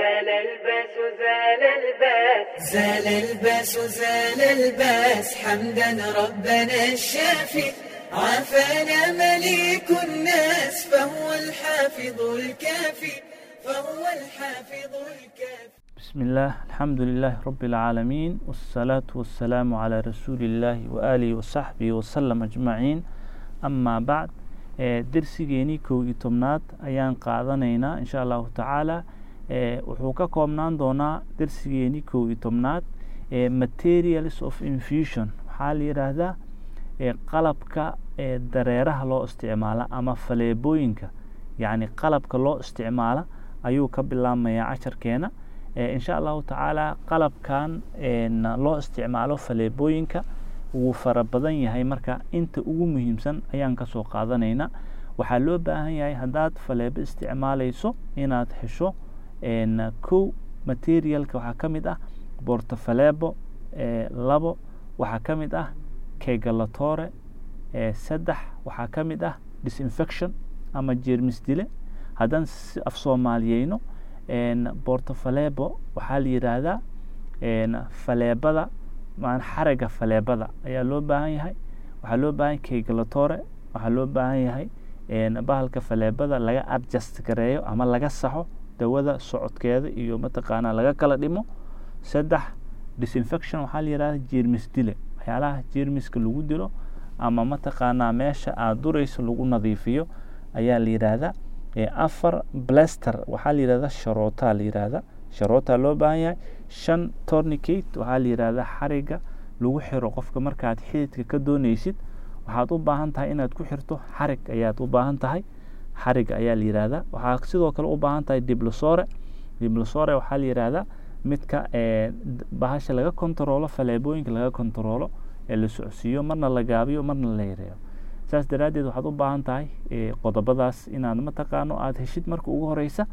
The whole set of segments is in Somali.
زال الباس زال الباس زال الباس زال الباس حمدا ربنا الشافي عافانا مليك الناس فهو الحافظ الكافي فهو الحافظ الكافي بسم الله الحمد لله رب العالمين والصلاة والسلام على رسول الله وآله وصحبه وسلم أجمعين أما بعد dersigeenii kow iyo tobnaad ayaan qaadanaynaa insha allahu tacaala wuxuu ka koobnaan doonaa dersigeenii kow iyo tobnaad materials of infusion waxaa la yidhaahdaa qalabka dareeraha loo isticmaala ama faleebooyinka yacni qalabka loo isticmaala ayuu ka bilaabmayaa casharkeena insha allahu tacaala qalabkan loo isticmaalo faleebooyinka wuu fara badan yahay marka inta ugu muhiimsan ayaan kasoo qaadanaynaa waxaa loo baahan yahay haddaad faleebo isticmaalayso inaad hesho kow materialka waxaa ka mid ah bortofaleebo labo waxaa ka mid ah kegalatore saddex waxaa ka mid ah disinfection ama jeermis dile haddaan af soomaaliyeyno bortofaleebo waxaa la yidhaahdaa faleebada xaraga faleebada ayaa loo baahan yahay waxaa loo baahan yahay kegalatore waxaa loo baahan yahay bahalka faleebada laga adjust gareeyo ama laga saxo dawada socodkeeda iyo mataqaanaa laga kala dhimo saddex disinfection waxaa la yidhahda jeermis dile waxyaalaha jeermiska lagu dilo ama mataqaanaa meesha aada durayso lagu nadiifiyo ayaa la yidhaahdaa afar blaster waxaa la yidhahda sharoota la yidhaahda sharoota loo baahan yahay shan tornicate waxaa la yidhahdaa xariga lagu xiro qofka markaad xididka ka dooneysid waxaad u baahan tahay inaad ku xirto xarig ayaad u baahan tahay xarig ayaa la yidhaahdaa waxaa sidoo kale u baahan tahay diblosore diblosore waxaa la yidhaahdaa midka bahasha laga kontaroolo faleebooyinka laga kontaroolo ee la socodsiiyo marna la gaabiyo marna la yareeyo saas daraaddeed waxaad u baahan tahay qodobadaas inaad mataqaano aada heshid marka ugu horeysa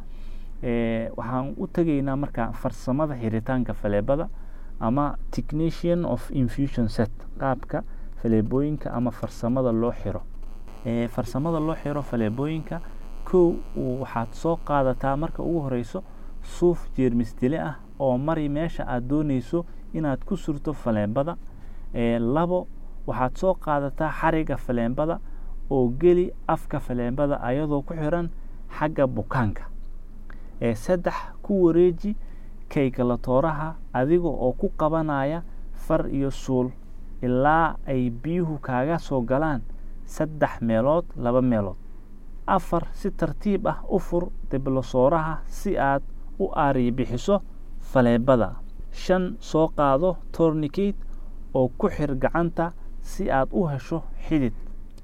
waxaan u tegaynaa marka farsamada xiritaanka faleebada ama technician of infusion set qaabka faleebooyinka ama farsamada loo xiro farsamada loo xiro faleebooyinka kow waxaad soo qaadataa marka ugu horeyso suuf jeermis dile ah oo mari meesha aada dooneyso inaad ku surto faleebada labo waxaad soo qaadataa xariga faleebada oo geli afka faleebada ayadoo ku xiran xagga bukaanka saddex ku wareeji kaygalatooraha adiga oo ku qabanaya far iyo suul ilaa ay biyuhu kaaga soo galaan saddex meelood laba meelood afar si tartiib ah u fur diblasooraha si aad u aariy bixiso faleebada shan soo qaado tornicate oo ku xir gacanta si aad u hesho xidid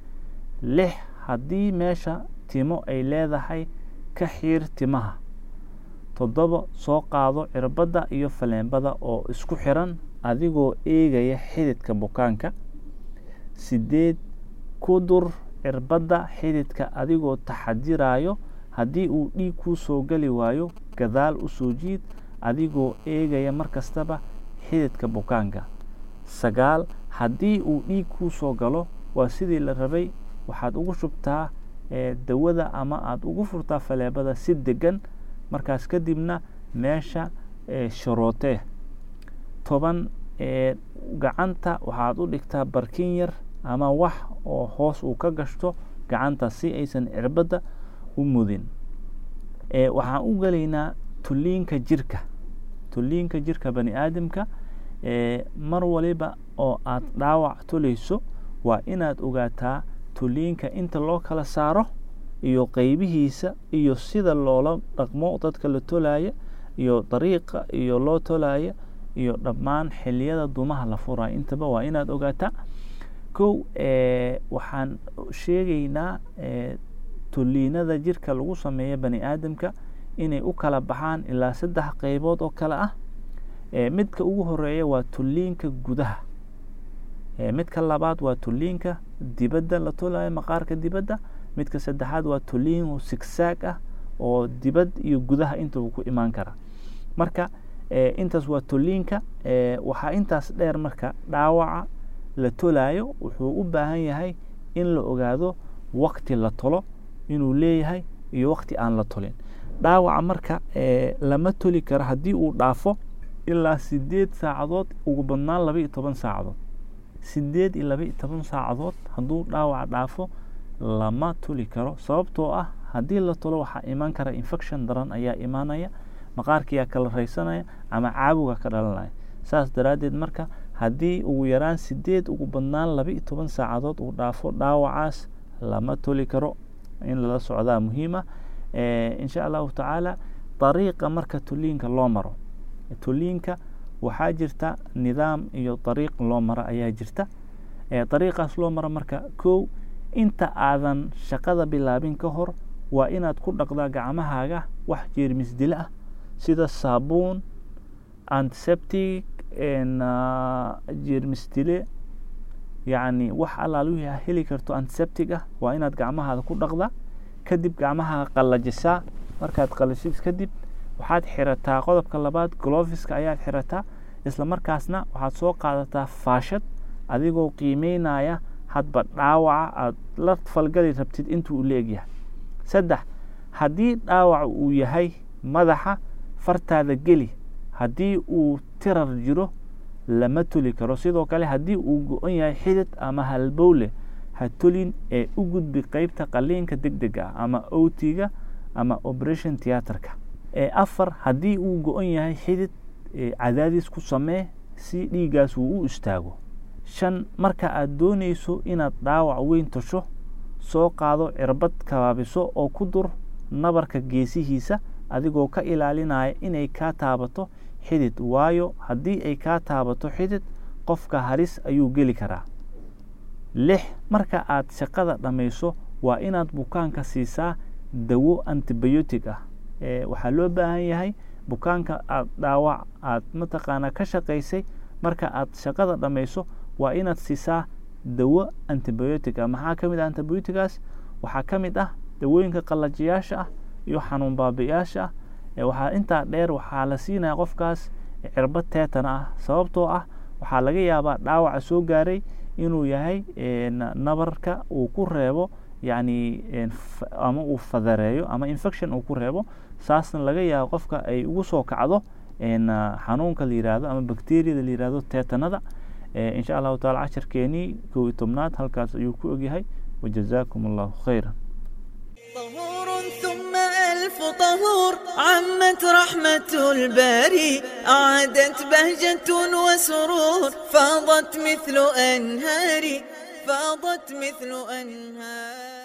lix haddii meesha timo ay leedahay ka xiir timaha toddoba soo qaado cirbadda iyo faleebada oo isku xiran adigoo eegaya xididka bukaanka sideed ku dur cirbadda xididka adigoo taxadirayo haddii uu dhiig kuu soo geli waayo gadaal u soo jiid adigoo eegaya mar kastaba xididka bukaanka sagaal haddii uu dhiig kuu soo galo waa sidii la rabay waxaad ugu shubtaa dawada ama aada ugu furtaa faleebada si degan markaas kadibna meesha sharootee toban gacanta waxaad u dhigtaa barkin yar ama wax oo hoos uu ka gashto gacanta si aysan cirbadda u mudin waxaan u gelaynaa tulliinka jirka tulliinka jirka bani aadamka mar waliba oo aad dhaawac tulayso waa inaad ogaataa tulliinka inta loo kala saaro iyo qeybihiisa iyo sida loola dhaqmo dadka la tolaya iyo dariiqa iyo loo tolaya iyo dhammaan xiliyada dumaha la furaya intaba waa inaad ogaataa kow waxaan sheegaynaa tulliinada jirka lagu sameeya bani aadamka inay u kala baxaan ilaa saddex qeybood oo kale ah midka ugu horeeya waa tulliinka gudaha midka labaad waa tulliinka dibadda la tolayo maqaarka dibadda midka saddexaad waa tulliin sigsaag ah oo dibad iyo gudaha intaba ku imaan kara marka intaas waa tulliinka waxaa intaas dheer marka dhaawaca la tolayo wuxuu u baahan yahay in la ogaado wakti la tolo inuu leeyahay iyo wakti aan la tolin dhaawaca marka lama toli karo haddii uu dhaafo ilaa sideed saacadood ugu badnaan laba iyo toban saacadood sideed iyo laba iyo toban saacadood hadduu dhaawaca dhaafo lama toli karo sababtoo ah haddii la tolo waxaa imaan kara infection daran ayaa imaanaya maqaarkiyaa kala raysanaya ama caabuga ka dhalanaya saas daraaddeed marka haddii ugu yaraan sideed ugu badnaan laba iyo toban saacadood uu dhaafo dhaawacaas lama toli karo in lala socdaa muhiima insha allahu tacaala dariiqa marka toliinka loo maro toliinka waxaa jirta nidaam iyo dariiq loo maro ayaa jirta dariiqaas loo maro marka kow inta aadan shaqada bilaabin ka hor waa inaad ku dhaqdaa gacmahaaga wax jeermis dile ah sida saabuun antiseptic jeermis dile yacni wax allaal wixii a heli karto antiseptic ah waa inaad gacmahaada ku dhaqdaa kadib gacmahaaga qallajisaa markaad qallajisid kadib waxaad xirataa qodobka labaad gloviska ayaad xirataa isla markaasna waxaad soo qaadataa faashad adigoo qiimeynaya hadba dhaawaca aad la falgali rabtid intuu la egyahay saddex haddii dhaawac uu yahay madaxa fartaada geli haddii uu tirar jiro lama toli karo sidoo kale haddii uu go-on yahay xidid ama halbowle ha tolin ee u gudbi qeybta qaliinka deg dega ah ama otiga ama operation theatrka ee afar haddii uu go-on yahay xidid cadaadis ku samee si dhiiggaas uu u istaago shan marka aad doonayso inaad dhaawac weyn tasho soo qaado cirbad kabaabiso oo ku dur nabarka geesihiisa adigoo ka ilaalinaya inay kaa taabato xidid waayo haddii ay kaa taabato xidid qofka halis ayuu geli karaa lix marka aad shaqada dhammayso waa inaad bukaanka siisaa dawo antibiotic ah waxaa loo baahan yahay bukaanka aad dhaawac aad mataqaanaa ka shaqaysay marka aad shaqada dhammayso waa inaad siisaa dawo antibiotic ah maxaa ka mid ah antibiotigaas waxaa ka mid ah dawooyinka qallajiyaasha ah iyo xanuun baabiyaasha ah waxaa intaa dheer waxaa la siinaya qofkaas cirbad teetana ah sababtoo ah waxaa laga yaabaa dhaawaca soo gaaray inuu yahay nabarka uu ku reebo yacni ama uu fadareeyo ama infection uu ku reebo saasna laga yaabo qofka ay ugu soo kacdo xanuunka la yihahdo ama bacteriyada la yihahdo teetanada insha allahu taala casharkeenii kow iyo tobnaad halkaas ayuu ku ogyahay wajazaakum allahu khayra طهور ثم ألف طهور عمت رحمة الباري أعادت بهجة وسرور فاضت مثل أنهاري فاضت مثل أنهار